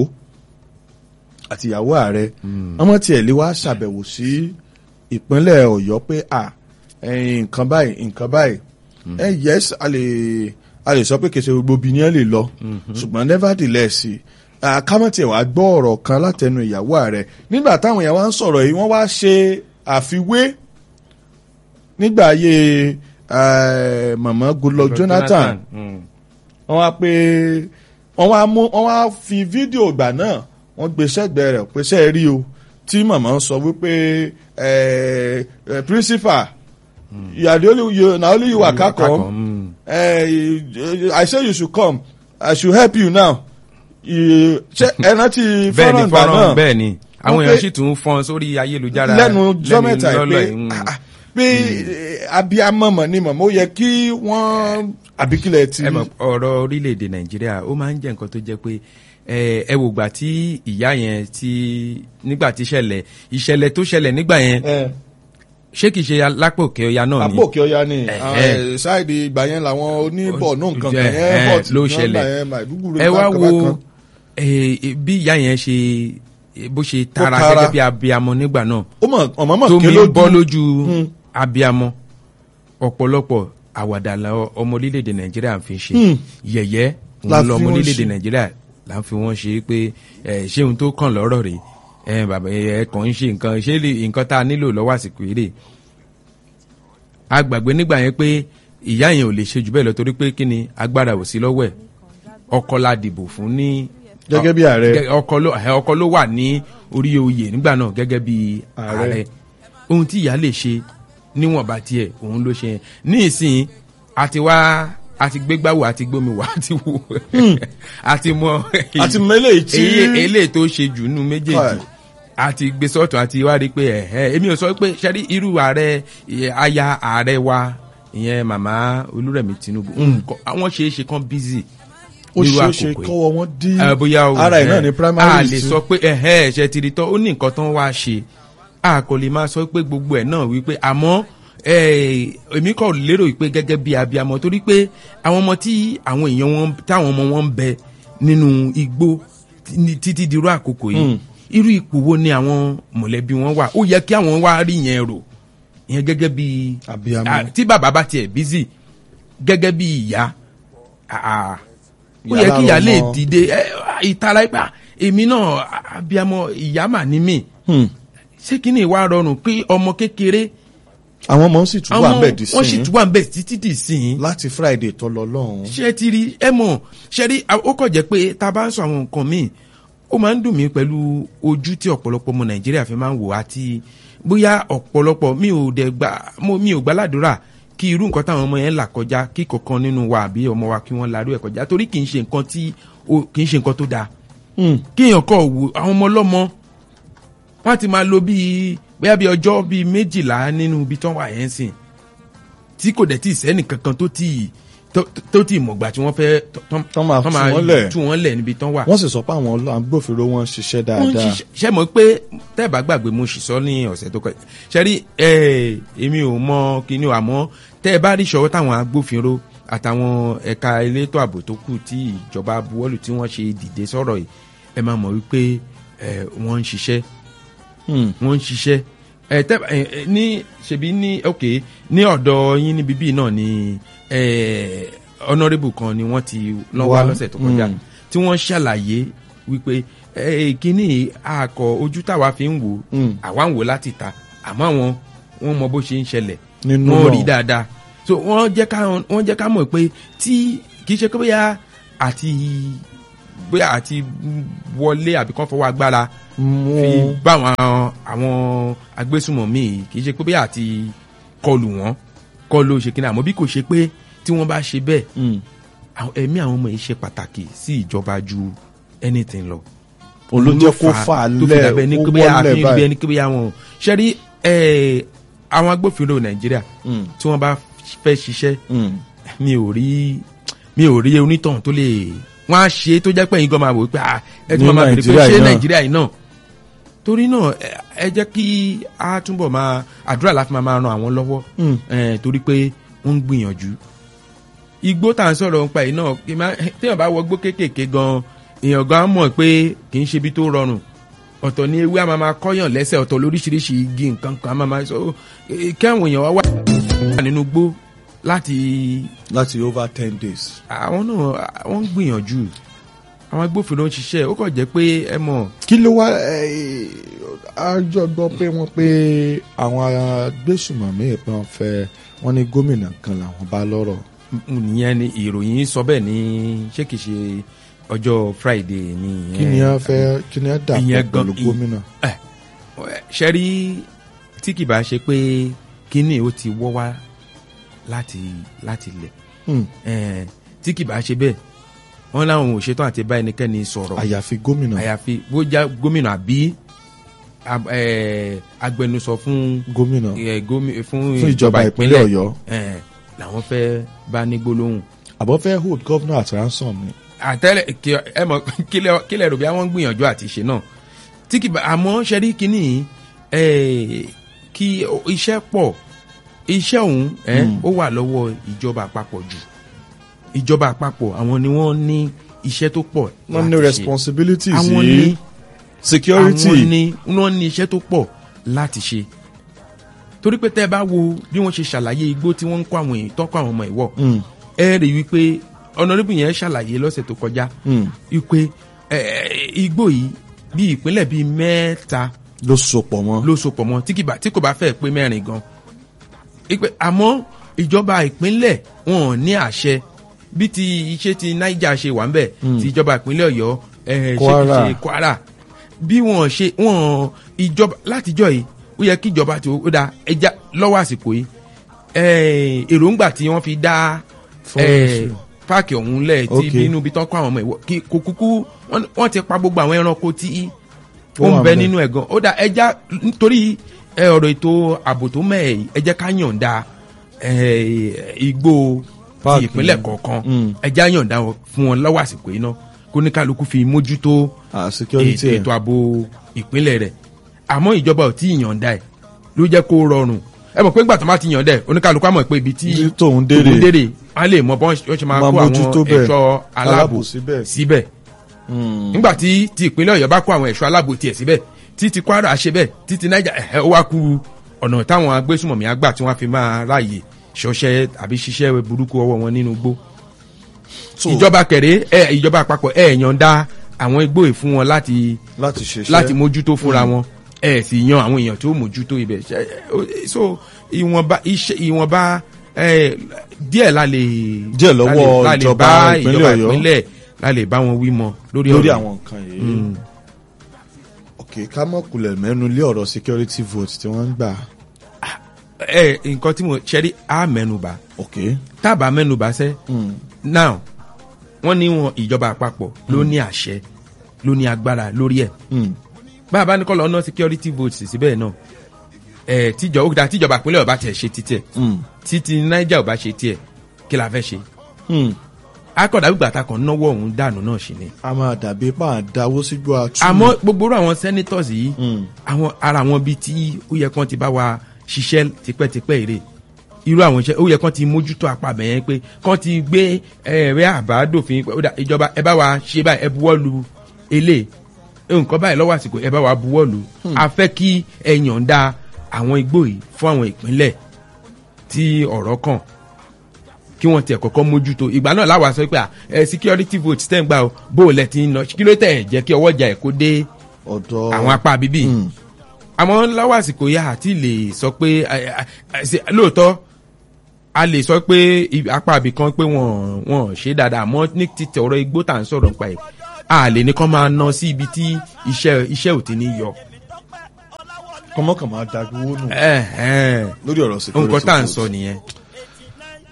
àti ìyàwó ààrẹ ọmọ tiẹ̀ lè wá ṣàbẹ̀wò sí ìpínlẹ̀ ọ̀yọ́ pé à ẹ̀yin nǹkan báyìí nǹkan báyìí ẹ yes a lè a lè sọ pé kèsè gbogbo obìnrin lè lọ ṣùgbọ́n nevertheless kámọ́tì ẹ̀ wá gbọ́ ọ̀rọ̀ kan látẹnu ìyàwó ààrẹ nígbà táwọn èèyàn wá ń sọ̀rọ̀ yìí wọ́n wá ṣe àfiwé nígbà ayé eh, màmá Goodluck Jonathan Mm. wọ́n wá pé wọ́n wá mú wọ́n wá fi fídíò ìgbà náà wọ́n gbé sẹ́gbẹ̀ẹ́ rẹ̀ pé sẹ́ẹ̀ rí o tí màmá sọ wípé eh, eh, principal you are the only you na only you waka come Mm. eh, I say you should come I should help you now You- ṣé ẹ rántí bẹ́ẹ̀ ni fọ́nrán ìgbà náà fọ́nrán bẹ́ẹ̀ ni àwọn Wọ́n èèyàn pé- sì tún fọ́n sórí ayélujára lẹ́nu ọjọ́ mẹ́ta yìí lọ́lọ́ pé yìí, mm. ah, ah, pé eh, abiyamọ mọ̀ ni màmá ó yẹ kí wọ́n àbíkílẹ̀ ti ẹ mọ̀ ọ̀rọ̀ orílẹ̀-èdè nàìjíríà ó máa ń jẹ́ nǹkan tó jẹ́ pé ẹ ẹ wò gbà tí ìyá yẹn tí nígbà tí ìṣẹ̀lẹ̀ ìṣẹ̀lẹ̀ tó ṣẹlẹ̀ nígbà yẹn Eh, ṣé kìí ṣe lápò òkè ọya náà ni àpòkè ọya ni Eh, àwọn, eh. eh, ṣáìdì ìgbà yẹn làwọn oníbọ̀ náà nǹkan kan Eh, yẹn eh, hot ló nọ́mbà ṣẹlẹ̀. yẹn Maiduguri ẹ wá bákan wo bákan. eh, eh, bí ìyá yẹn ṣe bó ṣe tara tara. gẹ́gẹ́ bí abiyamọ nígbà náà ó mọ̀ ọmọ mọ̀ tó ké mi lójú bọ́ lójú Mm. abiyamọ ọ̀pọ̀lọpọ̀ àwàdà la ọmọ orílẹ̀-èdè nàìjíríà ń fi ṣe Mm. yẹ̀yẹ́ La òun fi lọmọ wọ́n orílẹ̀-èdè ṣe. nàìjíríà là ń fi wọ́n ṣe pé ẹ, ṣé ohun tó kàn lọ́rọ̀ rèé ẹ bàbá ẹ kàn ń ṣe nǹkan ṣé lè- nǹkan tá a nílò lọ́wọ́ àsìkò eré a gbàgbé nígbà yẹn pé ìyá yẹn ò lè ṣe jù bẹ́ẹ̀ lọ torí pé kí ni agbára ò sí lọ́wọ́ ẹ̀ ọkọ la dìbò fún ní Gẹ́gẹ́ bí ààrẹ. Gẹ́- ọkọ ló ẹ, ọkọ ló wà ní orí oyè nígbà náà gẹ́gẹ́ bí Ààrẹ. ààrẹ ohun tí ìyá lè ṣe níwọ̀nba tiẹ̀ òun ló ṣe yẹn ní ìsìn àti wá àti gbégbáwò àti gbómiwò àti wò àti mọ àti mẹ́lẹ̀ tí èyí eléyìí tó ṣe jù nínú méjèèjì Káì. àti gbé sọ́ọ̀tún àti wá rí i pé ẹ̀hẹ́ èmi ò sọ pé ṣẹ́rí irú ààrẹ ìyẹn aya ààrẹ wa ìyẹn màmá olúrẹ̀mí tinubu nǹkan àwọn ṣeé ṣe kán bízì ó nírú ṣeé ṣe àkókò yìí kọ́wọ́ wọn dí ẹ bóyá o ara ẹ̀ náà ẹ, ní a primary lè sọ pé ẹhẹ ẹṣẹ ti rí tán ó ní nǹkan tán wá ṣe a kò lè máa sọ pé gbogbo ẹ̀ náà wípé àmọ́ ẹ, èmi kò lérò pé gẹ́gẹ́ bí abiyamọ torí pé àwọn ọmọ tí àwọn èèyàn wọn táwọn ọmọ wọn ń bẹ nínú igbó tí- títí dirú àkókò yìí irú ipò wo ni àwọn mọ̀lẹ́bí wọn wà ó yẹ kí àwọn wá rí yẹn rò ìyẹn gẹ́gẹ́ bí Abiyamọ. Ah, tí bàbá bá tiẹ̀ bízì gẹ́gẹ́ bí ìyá ah, ah, ó yẹ Ìyá kí ìyá lára lè ọmọ. dìde ẹ, ìtara ipa èmi náà abiyamọ ìyá mà ní mí Hmm. ṣé kí ni ìwà rọrùn pé ọmọ kékeré àwọn ọmọ sì tún wà ń bẹ̀ dì wọ́n sì sí tún wà ń bẹ̀ títí dì sí i láti friday tó lọ lọ́hùn. ṣé ti rí ẹ mọ̀ ṣe rí ó kàn jẹ́ pé tá a bá ń sọ àwọn nǹkan míì ó máa ń dùn mí pẹ̀lú ojú tí ọ̀pọ̀lọpọ̀ ọmọ nàìjíríà fi máa ń wò àti bóyá ọ̀pọ̀lọpọ̀ mi ò dẹ̀ gbà mo mi ò gbàládùra kí irú nǹkan táwọn ọmọ yẹn là kọjá kí kọ̀ọ̀kan nínú wa àbí ọmọ wa kí wọ́n larú ẹ̀ kọjá torí kì í ṣe nǹkan tí ó- kì í ṣe nǹkan tó dáa Hmm. kéèyàn kọ wò àwọn ọmọ ọlọ́mọ wọ́n ti máa lo bíi bóyá bíi ọjọ́ bíi méjìlá nínú ibi tán wà yẹn sìn tí kò dẹ̀ tí ì sẹ́nì kankan tó tí tó tó tí ì mọ̀gbà tí wọ́n fẹ́ tán Tán máa tú wọ́n lẹ̀. tú wọ́n lẹ̀ níbi tán wà. wọ́n sì sọ pé àwọn ọlọ́- agbófinró wọn ń ṣiṣẹ́ wọ́n dáadáa. ṣiṣẹ́ ṣe mọ̀ pé tẹ́ ẹ bá gbàgbé mo sì sọ ní ọ̀sẹ̀ tó kọjá ṣe rí ẹ èmi ò mọ kíní o àmọ́ tẹ́ ẹ bá rí ìṣọwọ́ táwọn agbófinró àtàwọn ẹ̀ka elétò ààbò tó kù tí ìjọba buwọ́lù tí wọ́n ṣe dìde sọ̀rọ̀ yìí ẹ máa mọ̀ wípé ẹ wọ́n ń ṣiṣẹ́ Hmm. wọ́n ń ṣiṣẹ́ ẹ tẹ ẹ ẹ, ní ṣebí ní ok ní ọ̀dọ̀ yín níbí bíi náà ni ẹ honourable kan ni wọ́n ti lọ́wọ́ Wá, lọ́sẹ̀ tó kọjá mm. tí wọ́n ṣàlàyé wípé ẹ kíní àkọ ojú táwa fi ń wò Mm. àwa ń wò láti ta àmọ́ àwọn wọ́n mọ bó ṣe ń ṣẹlẹ̀ Nínú wọ́n náà. rí dáadáa so wọ́n jẹ́ ká wọ́n jẹ́ ká mọ̀ pé tí kì í ṣe pé bóyá àti bóyá àti wọlé àbí kán fọwọ́ agbára fi Mú- bá àwọn àwọn agbésùmọ̀mí yìí kì í ṣe pé bí àti kọlù wọn kọ́ ló ṣe kíni àmọ́ bí kò ṣe pé tí wọ́n bá ṣe bẹ́ẹ̀ Mm. àwọn- ẹ̀mí àwọn ọmọ yìí ṣe pàtàkì sí ìjọba ju anything lọ òun ló jẹ́ kó fà á tó fi dàbẹ́ ní lẹ̀ ó kébé wọ́lẹ̀ àfihàn bí báyìí. ẹni kébé àwọn ṣẹ́rí ẹ̀, àwọn agbófinró nàìjíríà Mm. tí wọ́n bá fẹ́ ṣiṣẹ́ Mm. mi ò rí mi ò rí onítàn tó lè wọ́n á ṣe é tó jẹ́ pé ẹ̀yin gan máa wò ó pé ah, ẹ tún Ní máa bèrè pé Nàìjíríà ṣé yìí náà. nàìjíríà yìí náà torí náà ẹ- ẹ jẹ́ kí a túbọ̀ máa àdúrà láti máa máa ran àwọn lọ́wọ́ Mm. eh, torí pé wọ́n ń gbìyànjú igbó tá à ń sọ̀rọ̀ nípa yìí náà kí n má- téèyàn bá wọ gbó kéékèèké gan èèyàn gan á mọ̀ pé kì í ṣe ibi tó rọrùn ọ̀tọ̀ ni ewé a máa máa kọ́yàn lẹ́sẹ̀ ọ̀tọ̀ lóríṣiríṣi igi nǹkan kan a máa máa sọ eh, kí àwọn èèyàn wá wà nínú gbó láti láti over ten days. àwọn náà wọ́n ń gbìyànjú àwọn agbófinró ń ṣiṣẹ́ ó kàn jẹ́ pé ẹ mọ̀ kí ló wá àjọ gbọ́ pé wọ́n pé àwọn agbésùmọ̀mí ìpín fẹ́ wọ́n ní gómìnà kan làwọn bá lọ́rọ̀. ìyẹn ni ìròyìn sọ bẹ́ẹ̀ ní ṣé kìí ṣe ọjọ́ friday ni kí ni a fẹ́ kí ni a dà ìyẹn pọ̀ pẹ̀lú gan- gómìnà. ẹ ṣe rí tí kì bá ṣe pé kíní ó ti wọ́ wá láti láti lẹ̀ Hmm. ẹ tí kì bá ṣe bẹ́ẹ̀ wọ́n láwọn ò ṣetán àti bá ẹnikẹ́ni sọ̀rọ̀ àyàfi gómìnà àyàfi bójá gómìnà àbí ab- ẹ, agbẹnusọ fún gómìnà ẹ, gómi- fún fún ìjọba ìpínlẹ̀ ọ̀yọ́ ẹ, làwọn fẹ́ bá ní gbólóhùn àbọ̀ fẹ́ hold governor at ransom ni. àtẹlẹ kí ẹ mọ kílẹ kílẹ rò bí àwọn ń gbìyànjú àti ṣe náà tí kì bá àmọ́ ṣe rí kínní ẹ kí iṣẹ́ pọ̀ iṣẹ́ òun ẹ ó wà lọ́wọ́ ìjọba àpapọ̀ jù ìjọba àpapọ̀ àwọn ni wọ́n ní iṣẹ́ tó pọ̀ wọ́n ní láti ṣe. responsibility àwọn sí ní security. àwọn ni wọ́n ní iṣẹ́ tó pọ̀ láti ṣe torí pé tẹ́ ẹ bá wo bí wọ́n ṣe ṣàlàyé igbó tí wọ́n ń kó àwọn èèyàn tọ́kọ̀ àwọn ọmọ ìwọ̀ Mm, ẹ rí i wípé ọ̀nàdébù yẹn ṣàlàyé lọ́sẹ̀ tó kọjá mm. wípé ẹ, igbó yìí bí ìpínlẹ̀ bíi mẹ́ta ló sopọ̀ mọ́. ló sopọ̀ mọ́ tí kì bá- tí kò bá fẹ́ pé mẹ́rin gan Wípé àmọ́ ìjọba ìpínlẹ̀ wọn ò ní àṣẹ bí ti iṣẹ́ ti Niger ṣe wà ń bẹ̀ ti ìjọba ìpínlẹ̀ Ọ̀yọ́ ẹ, ṣe kì í Kwara. ṣe Kwara bí wọn ṣe wọn ìjọba látijọ́ yìí ó yẹ kí ìjọba tó ó da ẹja lọ́wọ́ àsìkò yìí ẹ, èròǹgbà tí wọ́n fi dá ẹ, Forest. páàkì ọ̀hún lẹ̀ tí Okay. bínú bí tán kọ́ àwọn ọmọ ìwọ kí kò kúkú wọ́n- wọ́n ti pa gbogbo àwọn ẹranko tí ó Ó ń wà bẹ ńbẹ̀. nínú ẹ̀ gan ó dá ẹja nítorí ẹ, ọ̀rọ̀ ètò ààbò tó mẹ́ẹ̀ yìí, ẹ jẹ́ ká yọ̀ǹda ẹ, igbó ti Páàkì. ìpínlẹ̀ kọ̀ọ̀kan Mm. ẹja yọ̀ǹda wọn fún wọn lọ́wọ́ àsìkò yìí náà kó ní kálukú fi mójútó Ah, security ẹ̀. ètò ààbò ìpínlẹ̀ rẹ̀ àmọ́ ìjọba ò tí ì yọ̀ǹda ẹ̀ ló jẹ́ kó rọrùn ẹ mọ̀ pé ńgbà tó má ti yọ̀ǹda ẹ̀ oníkálukú á mọ̀ pé ibi tí Ibi tóun dérè. tòun dérè á lè mọ bọ́n ṣe máa Máa kó mójútó àwọn bẹ́ẹ̀. ẹ̀ṣọ́ aláàbò Aláàbò síbẹ̀. síbẹ̀ Mm. nígbà tí ti ìpínlẹ̀ ọ̀yọ́ bá kó àwọn ẹ̀ṣọ́ aláàbò tiẹ̀ síbẹ̀ tí ti kwara ṣe bẹ́ẹ̀ tí ti naija ẹ̀hẹ́ ó wá ku ọ̀nà táwọn agbésùmọ̀mí àgbà tí wọ́n fi máa ráàyè ṣọṣẹ́ àbí ṣiṣẹ́ burúkú ọwọ́ wọn nínú igbó So, ìjọba kẹrẹ ẹ ìjọba àpapọ̀ ẹ yọ̀ǹda àwọn igbó yìí fún wọn láti láti ṣiṣẹ́ láti mójútó fúnra wọn ẹ sì yan àwọn èèyàn tó mójútó ibẹ̀ Ṣe- ó- so ìwọ̀nba iṣẹ́ ìwọ̀nba ẹ, díẹ̀ la lè Díẹ̀ lọ́wọ́ la lè- la lè ìjọba bá ìpínlẹ̀ ìjọba Ọ̀yọ́. ìpínlẹ̀ la lè bá wọn wí mọ lórí lórí ọ̀rọ̀ àwọn nǹkan yìí. Mm. ok ká mọ̀ kulẹ̀ mẹ́nu lé ọ̀rọ̀ security vote tí wọ́n ń gbà. ẹ nǹkan tí mo ṣẹ́rí á mẹ́nuba ok. tábà mẹ́nuba sẹ́ Mm. now wọ́n ní wọn ìjọba àpapọ̀ ló ní àṣẹ ló ní agbára lórí ẹ̀ Mm. bá a bá ní kọ́ lọ ná security votes síbẹ̀ náà ẹ̀ tíjọ ó dá tíjọba ìpínlẹ̀ ọba tiẹ̀ ṣe títẹ̀ Mm. títí Niger ọba ṣe tiẹ̀ kí la fẹ́ ṣe Mm. akọ̀dà gbígbà ta kan náwó ọ̀hún dànù náà ṣì ni a máa dàbí pa àdáwó sígbó àtú. àmọ́ gbogbo irú àwọn senators yìí Mm. àwọn ara àwọn bíi tí ó yẹ kán ti bá wa ṣiṣẹ́ tipẹ́tipẹ́ èrè irú àwọn iṣẹ́ ó yẹ kán ti mójútó apàbẹ̀ yẹn pé kán ti gbé ẹ̀rẹ́ àbádòfin pé ó dà, ìjọba ẹ bá wa ṣe báyìí ẹ buwọ́ lu elé nǹkan báyìí lọ́wọ́ àsìkò ẹ bá wa buwọ́ lu a fẹ́ kí ẹ yọ̀ǹda àwọn igbó yìí fún àwọn ìpínlẹ̀ tí ọ̀rọ̀ kàn kí wọ́n tiẹ̀ kọ́kọ́ mójútó ìgbà náà láwa sọ pé à, ẹ security vote tẹ́ ń gbà o bó o lẹ ti ń lọ kí ló tẹ̀ jẹ́ kí ọwọ́ ìjà ẹ̀ kó dé ọ̀dọ̀ àwọn apá bíbí Mm. àmọ́ lọ́wọ́ àsìkò yá àti lè sọ pé ẹ, ẹ, ẹ, ṣe- lóòótọ́ a lè sọ pé ibi- apá àbí kan pé wọ́n wọ́n ṣe dáadáa àmọ́ ní títẹ̀ ọ̀rọ̀ igbó tà ń sọ̀rọ̀ nípa ẹ̀ a lè ní kán máa ná sí ibi tí iṣẹ́ iṣẹ́ ò ti ní yọ. kọ́mọ́kàn máa dàgbówó nù Ẹ̀hẹ́n. lórí ọ̀rọ̀ security nǹkan tá à ń vote. sọ nìyẹn.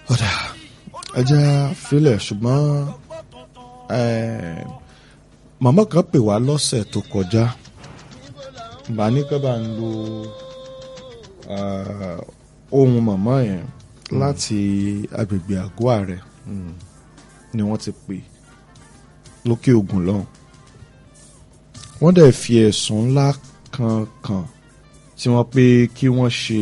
ọ̀dà ẹja filẹ̀ ṣùgbọ́n eh, màmá kan pè wá lọ́sẹ̀ tó kọjá bá ní ká bá ń lo ah, ohun màmá yẹn láti agbègbè àgọ́ ààrẹ ni wọ́n ti pè lókè ògùn lọ́hùn wọ́n dẹ̀ fi ẹ̀sùn ńlá kan kàn tí wọ́n pé kí wọ́n ṣe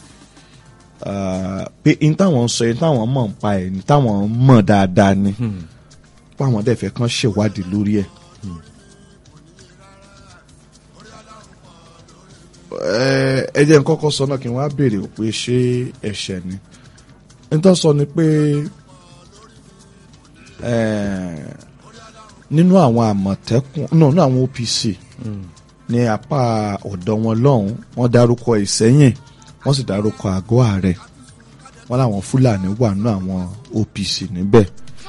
ah, pé n táwọn ń sọ yẹn táwọn mọ̀ ń pa ẹ̀ ní táwọn mọ̀ dáadáa ni páwọn dẹ̀ fẹ́ kàn ṣèwádìí lórí ẹ̀. Ẹ- ẹ jẹ́ n kọ́kọ́ sọ náà kí n wá béèrè pé ṣé ẹ̀ṣẹ̀ ni nítorí sọ ni pé eh, nínú àwọn àmọ̀tẹ́kùn náà nínú àwọn OPC ní apá ọ̀dọ̀ wọn lọ́hùn wọ́n dárúkọ ìsẹ́yìn wọ́n sì dárúkọ àgọ́ ààrẹ wọ́n láwọn fúlàní wà nínú àwọn OPC níbẹ̀.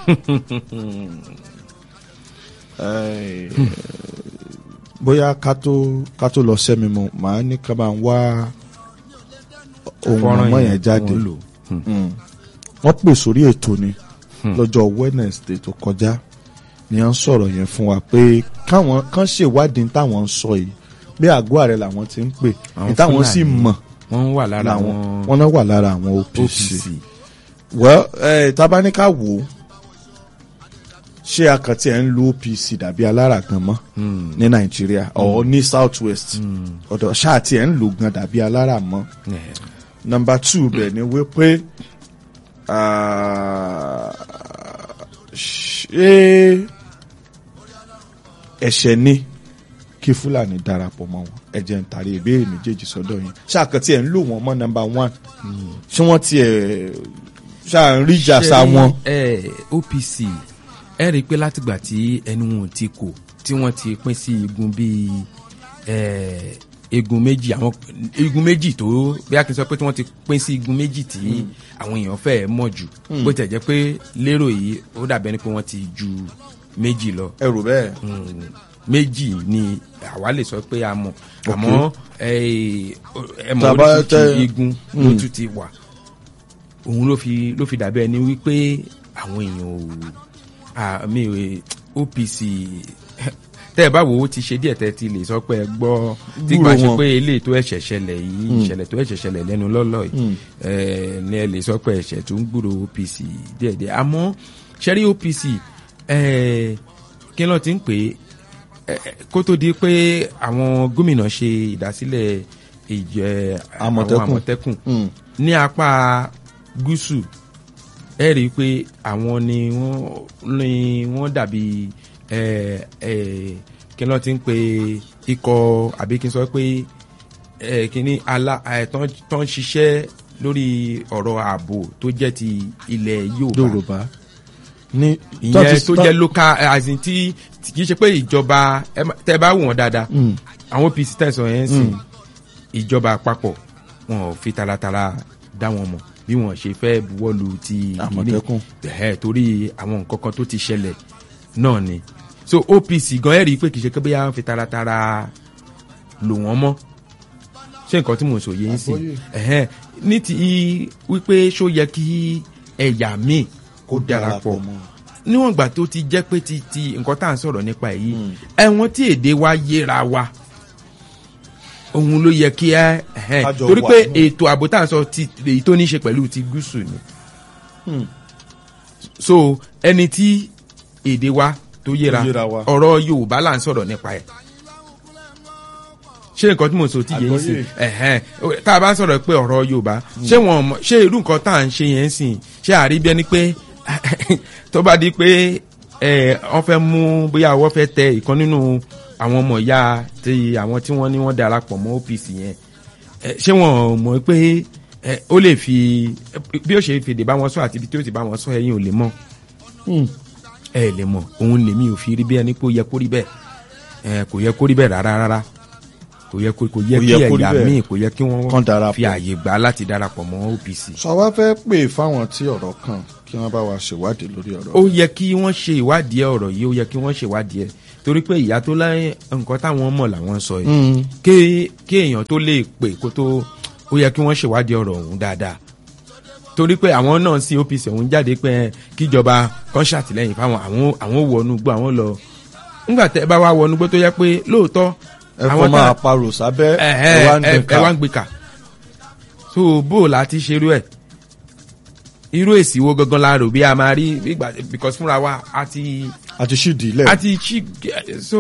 Eh, bóyá ká tó ká tó lọ sẹ́mi mu màá ní ká máa wá ohun Fọ́nrán ọmọ yẹn yẹn jáde wọ́n lò. Mm. wọ́n pè sórí ètò ni lọ́jọ́ Wednesday tó kọjá ni wọ́n sọ̀rọ̀ yẹn fún wa pé káwọn kan ṣèwádìí ní táwọn ń sọ yìí bí àgọ́ ààrẹ làwọn ti ń pè Àwọn ní táwọn sì Fúlàní mọ̀ wọ́n wà lára làwọn àwọn wọn náà wà lára àwọn OPC. OPC. well eh, tabaníkà wò ó ṣé akàntì ẹ̀ ń lo OPC dàbí alára gan mọ́ ní Nàìjíríà ọ̀ ní South West ọ̀dọ̀ ṣáà tí ẹ̀ ń lò gan dàbí alára mọ́ Eh, number two bẹ̀ ni wípé ah, ṣé ẹ̀ṣẹ̀ ni kí Fúlàní darapọ̀ mọ́ wọn ẹ jẹ́ n tàrí ìbéèrè méjèèjì sọ́dọ̀ yín ṣàkàntì ẹ̀ ń lò wọ́n mọ́ number one ṣé wọ́n tiẹ̀ ṣáà ń rí jàsá ṣe, wọn. eh, OPC ẹ rí i pé látìgbà tí ẹnu wọn ti kò tí wọ́n ti pín sí igun bíi eh, igun méjì àwọn igun méjì tó bí a kì í sọ pé tí wọ́n ti pín sí igun méjì tí àwọn èèyàn fẹ́ mọ̀ jù bó tẹ̀ jẹ́ pé lérò yìí ó dàbẹ́ ni pé wọ́n ti ju méjì lọ ẹ rò bẹ́ẹ̀. mm, méjì ni àwa lè sọ pé a mọ̀ àmọ́ eh, ẹ mọ̀ Tàbá oríṣiríṣi tẹ- igun ló tún ti wà òun ló fi ló fi dàbí ẹni wípé àwọn èèyàn ò àmì OPC tẹ́ ẹ bá wo ó ti ṣe díẹ̀ tẹ́ ti lè sọ pé ẹ gbọ́ tí Gbúrò gbà ṣe wọn. pé eléyìí tó ẹ̀ṣẹ̀ ṣẹlẹ̀ yìí ìṣẹ̀lẹ̀ tó ẹ̀ṣẹ̀ ṣẹlẹ̀ lẹ́nu lọ́lọ́ yìí ẹ ní ẹ lè sọ pé ẹ̀ṣẹ̀ tó ń gbúrò OPC díẹ̀díẹ̀ àmọ́ ṣẹ́rí OPC ẹ, kí ló ti ń pè é ẹ, ẹ, kó tó di pé àwọn gómìnà ṣe ìdásílẹ̀ ìjẹ àwọn Àmọ̀tẹ́kùn. àmọ̀tẹ́kùn Mm. ní apá gúúsù ẹ rí i pé àwọn ni wọ́n ni wọ́n dàbí ẹ ẹ kí ló ti ń pe ikọ̀ àbí kí n sọ pé ẹ kíní ala ẹ tán tán ṣiṣẹ́ lórí ọ̀rọ̀ ààbò tó jẹ́ ti ilẹ̀ Yorùbá Yorùbá ní ìyẹn tó jẹ́ local ẹ, as in tí tí kì í ṣe pé ìjọba ẹ má- tẹ́ bá wò wọ́n dáadáa àwọn OPC tẹ̀sán yẹn ń sìn ìjọba àpapọ̀ wọn ò fi taratara dá wọn mọ̀ bí wọn ṣe fẹ́ buwọ́lu ti ìkíní. Àmọ̀tẹ́kùn. Ẹ̀hẹ́, torí àwọn nǹkan kan tó ti ṣẹlẹ̀ náà ni so OPC gan ẹ̀ rí i pé kì í ṣe pé bóyá wọn fi taratara lò wọ́n mọ́ ṣé nǹkan tí mò ń sọ yé ń sìn Àgbọ́yé. Ẹ̀hẹ́, ní ti wípé ṣó yẹ kí ẹ̀yà míì kó darapọ̀ níwọ̀n ìgbà tó ti jẹ́ pé ti ti nǹkan tá à ń sọ̀rọ̀ nípa èyí ẹ̀wọ̀n tí èdè wa yéra wa òun ló yẹ kí ẹ ẹ̀hẹ́n. Kájọ torí wà pé nù. ètò ààbò tá à ń sọ ti èyí tó ní í ṣe pẹ̀lú ti gúúsù ni so ẹni tí èdè wa tó yéra Tó yéra wa. ọ̀rọ̀ Yorùbá là ń sọ̀rọ̀ nípa ẹ̀ ṣé nǹkan tí mo sọ ti yé ń sìn Àgbọ́yé. ẹ̀hẹ́n tá a bá sọ̀rọ̀ pé ọ̀rọ̀ Yorùbá ṣé wọn mọ̀- ṣé irú nǹkan tá à ń ṣe yẹn ń sìn ṣé àrí bí ẹni pé tó bá di pé ẹ wọ́n fẹ́ mú bóyá wọ́n fẹ́ tẹ ìkan nínú àwọn ọmọ ìyá ti àwọn tí wọ́n ní wọ́n darapọ̀ mọ́ OPC yẹn ẹ, ṣé wọn mọ̀ pé ẹ, ó lè fi bí ó ṣe fèdè bá wọn sọ àti ibi tí ó ti bá wọn sọ ẹ̀yin ò lè mọ̀ ẹ lè mọ̀ òun lèmi ò fi rí bí ẹni pé ó yẹ kó rí bẹ́ẹ̀ ẹ, kò yẹ kó rí bẹ́ẹ̀ rárá rárá kò yẹ kó kò yẹ Kò kí yẹ kó rí ẹ̀yà bẹ́ẹ̀. míì kò yẹ kí Kán wọ́n darapọ̀. fi àyè gbà láti darapọ̀ mọ́ OPC. sọ wá fẹ́ pè fáwọn tí ọ̀rọ̀ kàn kí wọ́n bá wa ṣèwádìí lórí ọ̀rọ̀. ó yẹ kí wọ́n ṣe ìwádìí ọ̀rọ̀ yìí ó yẹ kí wọ́n ṣe ìwádìí ẹ̀ torí pé ìyá tó láyé nǹkan táwọn mọ̀ làwọn sọ yìí Mm. kí kí èèyàn tó lè pè kó tó ó yẹ kí wọ́n ṣèwádìí ọ̀rọ̀ ọ̀hún dáadáa torí pé àwọn náà sí OPC òun jáde pé ẹ, kíjọba kan ṣàtìlẹ́yìn fáwọn àwọn àwọn wọnú gbọ́ àwọn lọ ńgbà tẹ́ ẹ bá wá wọnú gbọ́ tó yẹ pé lóòótọ́ ẹ fọ́ máa parò sábẹ́ ẹ ẹ wá ń ẹ gbé ẹ wá ń ká gbé kà so bó o la ti ṣerú ẹ irú èsì wo gangan la rò bí a máa rí bí ìgbà- because fúnra wa a ti àti ṣídìí lẹ̀. a ti ṣí so